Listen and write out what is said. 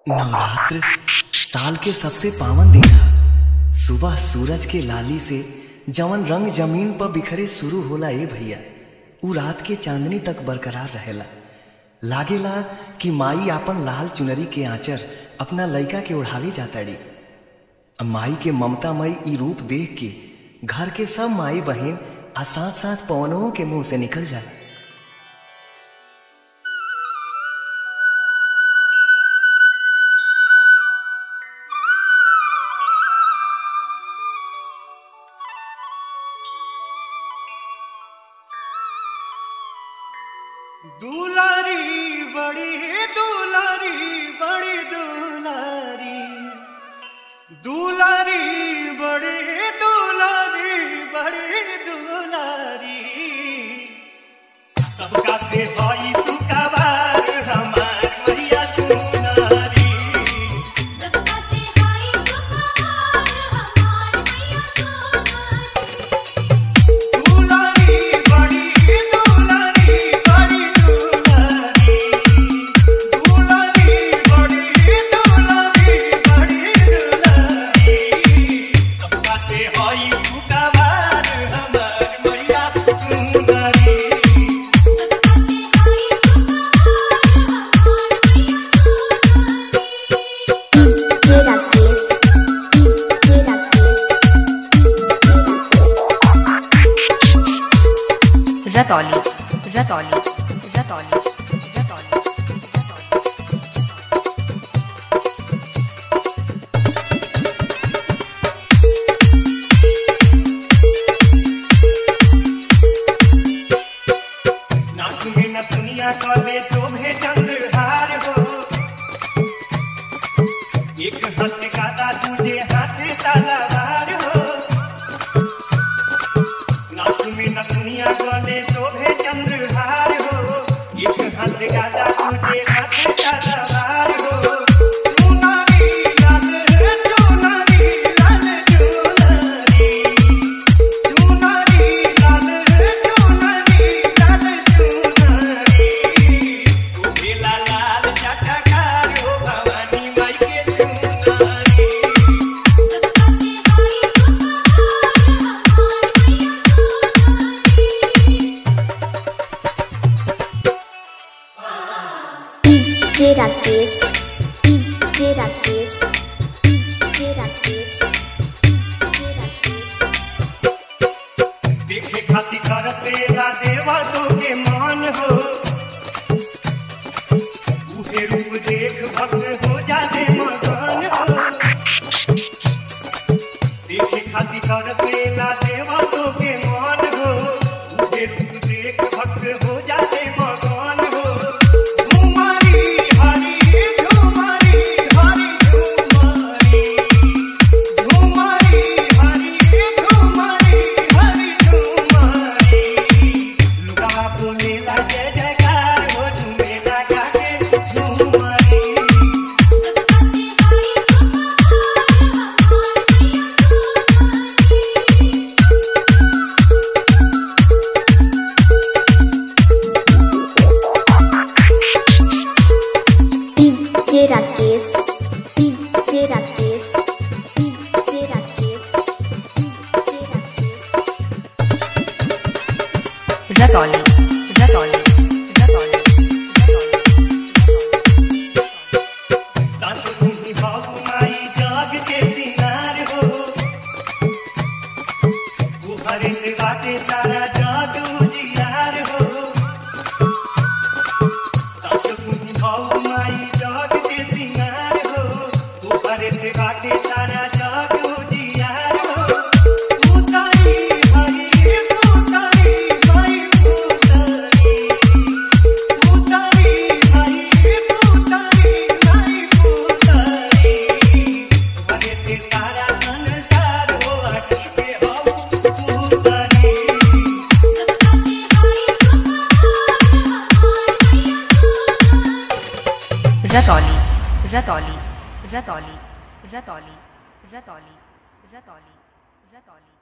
नवरात्र साल के सबसे पावन दिन ह सुबह सूरज के लाली से जवन रंग जमीन पर बिखरे शुरू होला ए भैया उ रात के चांदनी तक बरकरार रहेला लागेला कि माई आपन लाल चुनरी के आंचर अपना लइका के ओढ़ावे जाताड़ी अब माई के ममतामयी ई रूप देख के घर के सब माई बहन आ साथ साथ पवनों के मुंह से निकल जाए दुलारी बड़ी दुलारी बड़ी दुलारी दुलारी बड़ी दुलारी बड़ी दुलारी सबका से भाई सुखवार हमार मैया सुनारी सबका से हाय सुखवार हमार मैया सुनारी दुलारी बड़ी दुलारी बड़ी दुलारी दुलारी बड़ी दुलारी बड़ी दुलारी सबका से होई सुखवार हमार मैया सुनारी सबका से हाय सुखवार हमार मैया सुनारी रतौली रतौली रतौली रतौली नाक में नथुनिया कले शोभे चंद्रहार हो एक हाथ कादा तुझे हाथ तलवार हो नाक में नथुनिया कले शोभे चंद्रहार हो एक हाथ कादा तुझे हाथ तलवार हो चुनरी लाल चुनरी लाल चुनरी चुनरी लाल चुनरी लाल चुनरी सुहेला लाल चटकार हो भवानी माई के चुनरी सबका से हाय सुखवार हमार मैया सुनारी DJ Rakesh, DJ Rakesh, DJ Rakesh, DJ Rakesh. देखे खाती कर सेला देवा तो के मान हो उहे रूप देख भक्त हो जाते मगन हो देखे खाती कर सेला देवा तो के मान हो उहे रूप देख भक्त हो जाते मगन हो झुमारी हरी झुमारी हरी झुमारी झुमारी हरी झुमारी हरी झुमारी लुगा बोलेला जय जयकार हो झुमेला गाके झुमारी सबका से हाय सुखवार हमार मैया सुनारी DJ Rakesh, DJ Rakesh, DJ Rakesh, DJ Rakesh. Ratauli Ratauli Ratauli सासु तुम्ही बाबू माई जाग के सिंगार हो उभरे से बाटे सारा जाग उजियार हो सासु तुम्ही बाबू माई जाग के सिंगार हो उभरे से बाटे सारा जाग उजियार हो उतारी हरी उतारी माई उतारी उतारी हरी उतारी माई उतारी बने से सारा संसार हो अटके के हो उतारी सबका से हाय सुखवार हमार मैया सुनारी रतौली रतौली रतौली रतौली रतौली रतौली